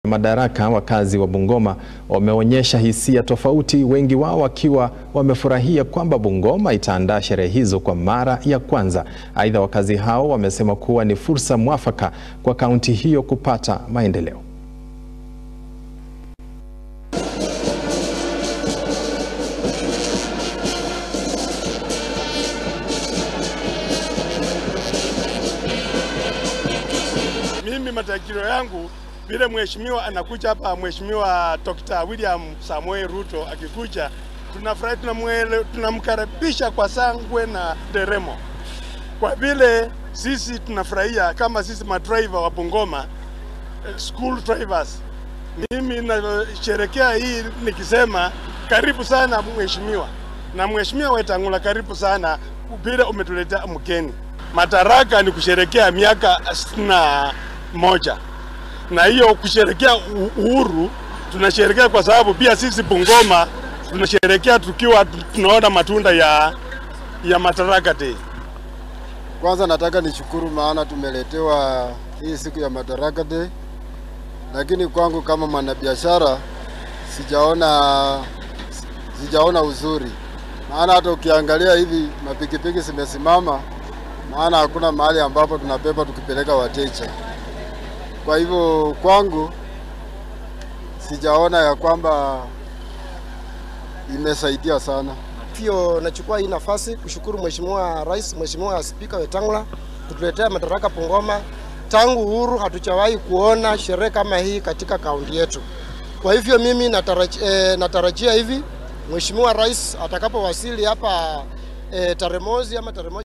madaraka, wakazi wa Bungoma wameonyesha hisia tofauti, wengi wao wakiwa wamefurahia kwamba Bungoma itaandaa sherehe hizo kwa mara ya kwanza. Aidha, wakazi hao wamesema kuwa ni fursa mwafaka kwa kaunti hiyo kupata maendeleo. Mimi matarajio yangu vile mheshimiwa anakuja hapa, mheshimiwa Dr. William Samoei Ruto akikuja, tunafurahi, tunamwele, tunamkaribisha kwa sangwe na nderemo, kwa vile sisi tunafurahia kama sisi madriver wa Bungoma, eh, school drivers. Mimi nasherekea hii nikisema karibu sana mheshimiwa, na mheshimiwa Wetangula, karibu sana vile umetuletea mgeni. Madaraka ni kusherekea miaka sitini na moja na hiyo kusherekea uhuru tunasherekea kwa sababu pia sisi Bungoma tunasherekea tukiwa tunaona matunda ya ya Madaraka Day. Kwanza nataka nishukuru maana tumeletewa hii siku ya Madaraka Day, lakini kwangu kama mwanabiashara sijaona sijaona uzuri, maana hata ukiangalia hivi mapikipiki zimesimama, maana hakuna mahali ambapo tunabeba tukipeleka wateja. Kwa hivyo kwangu sijaona ya kwamba imesaidia sana. Pia nachukua hii nafasi kushukuru Mheshimiwa Rais, Mheshimiwa Spika Wetangula kutuletea madaraka Bungoma. Tangu uhuru hatujawahi kuona sherehe kama hii katika kaunti yetu. Kwa hivyo mimi natarajia, eh, natarajia hivi Mheshimiwa Rais atakapowasili hapa eh, tarehe mosi ama tarehe moja